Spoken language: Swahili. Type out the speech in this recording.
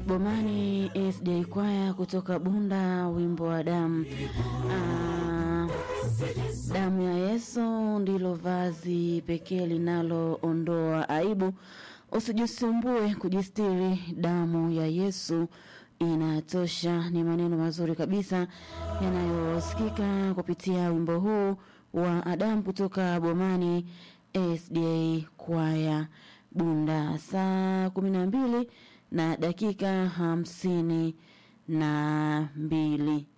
Bomani SDA kwaya kutoka Bunda, wimbo wa damu. Ah, damu ya Yesu ndilo vazi pekee linaloondoa aibu. Usijisumbue kujistiri, damu ya Yesu inatosha. Ni maneno mazuri kabisa yanayosikika kupitia wimbo huu wa Adamu kutoka Bomani SDA kwaya Bunda, saa kumi na mbili na dakika hamsini na mbili.